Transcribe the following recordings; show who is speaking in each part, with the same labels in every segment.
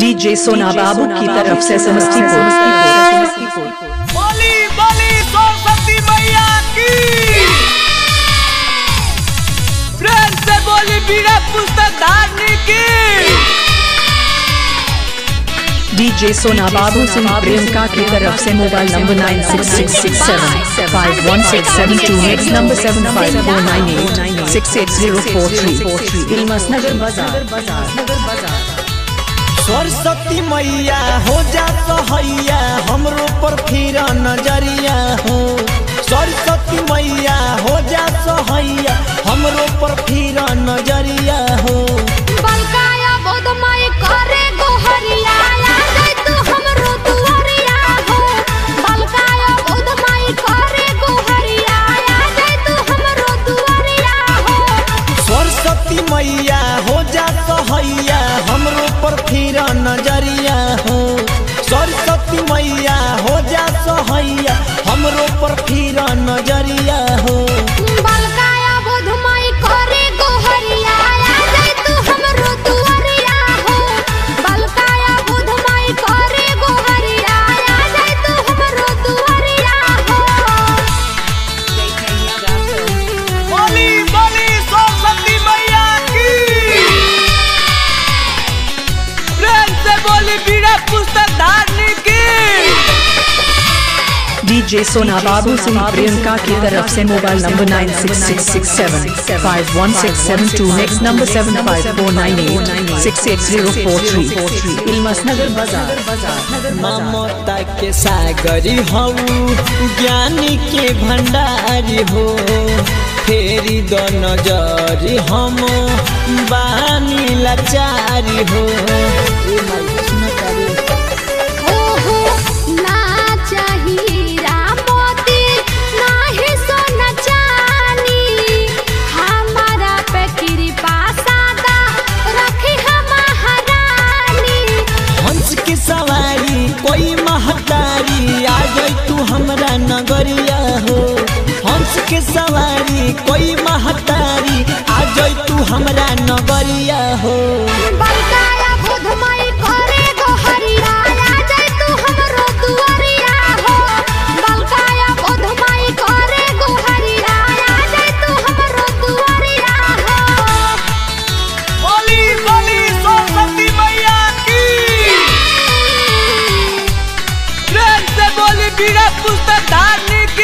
Speaker 1: DJ सोना बाबू की तरफ से समस्तीपुर
Speaker 2: बोली बोली सरस्वती मैया की प्रेम से बोली बीड़ा पुस्तक धारनी की
Speaker 1: डीजे सोना बाबू सिंह प्रियंका की तरफ से mobile number nine six six six seven five one six seven two next number seven five four nine eight six eight zero four three इलमस नगर बाजार
Speaker 2: सरस्वती मैया हो जा सहैया हमरो पर फिर नजरिया हो सरस्वती मैया हो जा सहैया हमरो पर फिर नजरिया हो
Speaker 3: बलकाया बोधमाई करे गोहरिया आ जाय तू हमरो दुआरिया हो बलकाया बोधमाई करे गोहरिया आ जाय तू हमरो दुआरिया हो
Speaker 2: सरस्वती मैया हो जा सहैया हमरो पर फिर नजरिया हो सरस्वती मैया हो जा सहैया हमरो पर फिर नजरिया हो
Speaker 3: बलकाया बोधमाई करे गोहरिया आ जाय तू हमरो दुआरिया हो बलकाया बोधमाई करे गोहरिया आ जाय तू हमरो दुआरिया हो
Speaker 2: बोली बोली सरस्वती मैया की प्रेम से बोली बीड़ा पुस्तक धारनी की
Speaker 1: डीजे सोना बाबू सिंह प्रियंका की तरफ से mobile number nine six six six seven five one six seven two next number seven five four nine eight six eight zero four three इलमस नगर बाजार
Speaker 2: ममता के सागरी हऊ ज्ञानी के भंडारी हो फेरी दो नजरी हम बानी लाचारी हो ए माई सुन तारे
Speaker 3: ओहो ना चाहिरा मोती नाही सोना चानी हमारा पे कृपा सादा रखी हम महारानी
Speaker 2: हंस के सवारी कोई महतारी आ जाई तू हमरा नगरिया हो हंस के सवारी कोई महतारी आ जाई तू हमरा नगरिया हो
Speaker 3: बलकाया बुधमई करे गोहरिया आ जाय तू हमरो दुआरिया हो बलकाया बुधमई करे गोहरिया आ जाय तू हमरो दुआरिया हो
Speaker 2: बोली बोली सरस्वती मैया की प्रेम से बोली बीड़ा पुस्तक धारनी की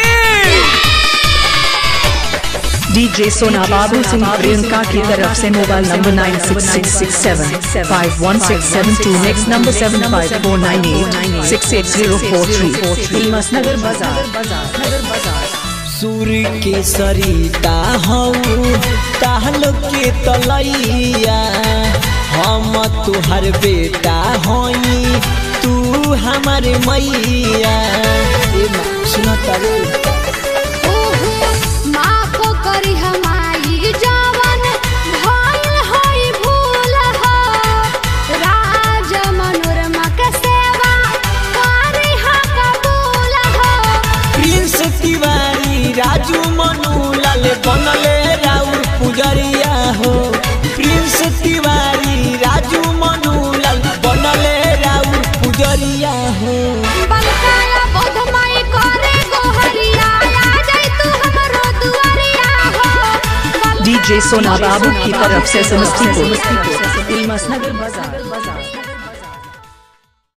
Speaker 1: डीजे सोना बाबू सिंह प्रियंका की तरफ से mobile number nine six six six seven five one six seven two next number seven five four nine eight six eight zero four three इलमस नगर बाजार
Speaker 2: सूर्य के सरिता हऊ ताहलो के तलैया हम तुहर बेटा हई तू हमारे मैया ए माँ सुन तारे
Speaker 3: ओहो माफ करी हमारी जवन भइल होई भूल हो राज मनोरमा के सेवा करी हा कबूल हो
Speaker 2: प्रिंस तिवारी राजू मनु लाल बनले राउर पुजरिया हो प्रिंस तिवारी राजू मनु लाल बनले राउर पुजरिया हो
Speaker 3: बलकाया बोधमाई करे गोहरिया आ जाय तू हमरो दुआरिया हो बल-
Speaker 1: डीजे सोना बाबू की तरफ से समस्तीपुर इलमस नगर बाजार